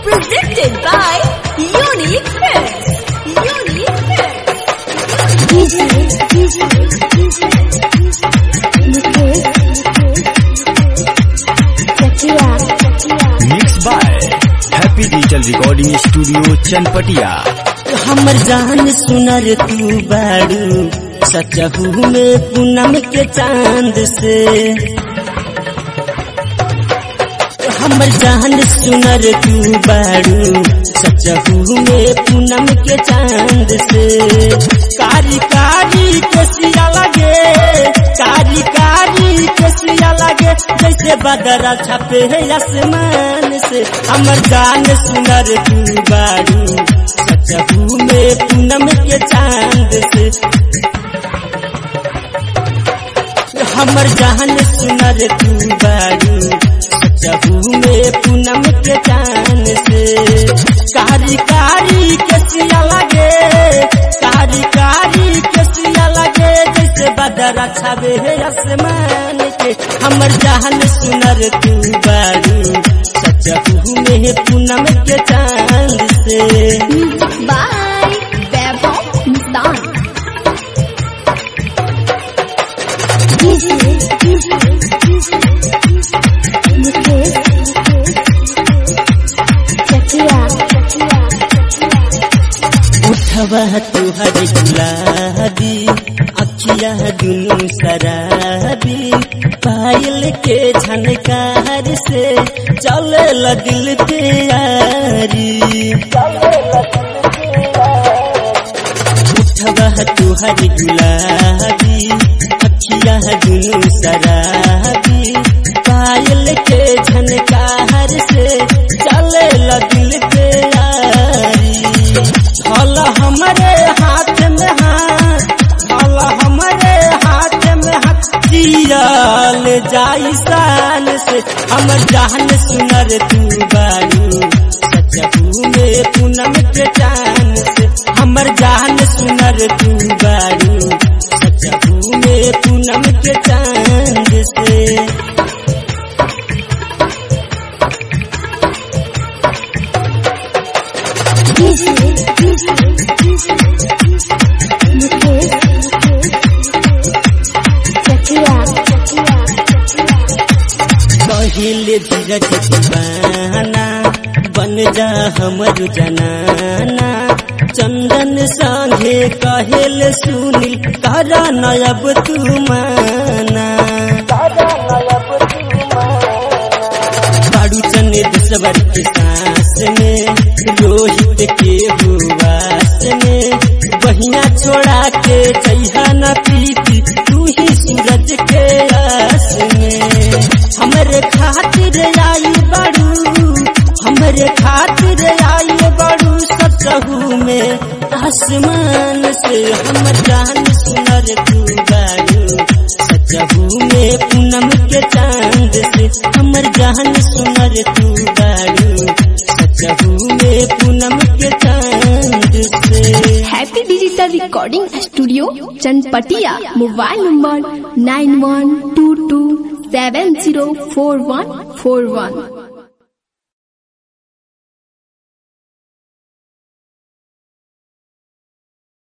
Presented by Unique Films. Unique Films. DJ, DJ, DJ, Mukesh, Chakia, Chakia. Mix by happy digital recording studio Chanpatia हमर जान सुनर तू बाड़ू सचहू में पूनम के चांद से हमर जान सुनर तू बाड़ू सचहू में पूनम के चांद से कारी कारी केसिया लगे कारी कारी केसिया लगे जैसे बदरा छपे है आसमान से हमर जान सुनर तू बाड़ू सचहू में पूनम के चांद से हमर जान सुनर तू बाड़ू सचहू में पूनम के चांद से कारी कारी केसिया लगे कारी कारी केसिया लगे जैसे बदरा छावे है आसमान के हमर जान सुनर तू बाड़ू सचहू में पूनम के चांद से By Vaibhav Nissan. DJ, DJ, DJ, Mukesh, Chakia, Chakia, Chakia. उठवा तुहर गुलाबी अखिया दुनू शराबी पायल के झनकार से चल दिल पे यारी उठवा तुहर गुलाबी अखिया दुनू शराबी पायल के झनकार से चल दिल पे यारी हल हमारे हाथ में हाथ हल हमारे हाथ में हाथ जियल जाई शान से हम जान सुनर तू बारू सचहू में पूनम के चान से हमर जान सुनर तू बारू सचहू में पूनम के चांद से DJ, DJ, DJ, Mukesh, Chakia, Chakia, Chakia. पहिले धीरज दीवाना बन जा हमर जनाना चंदन संगे कहेल सुनील तारा नयब तू माना बाड़ू चने दुसवर के सांस में रोहित के हुआस में बहिया छोड़ा के चैहा न प्रीति तू ही सूरज के आस में हमरे खातिर आई बड़ू हमरे खातिर आई बड़ू सचहू में आसमान से हमर जान सुनर तू बाड़ू सचहू में पूनम के चांद से हमर जान सुनर तू बाड़ू सचहू में पूनम के चांद से Happy Digital Recording Studio, Chanpatia. Mobile number 9122704141.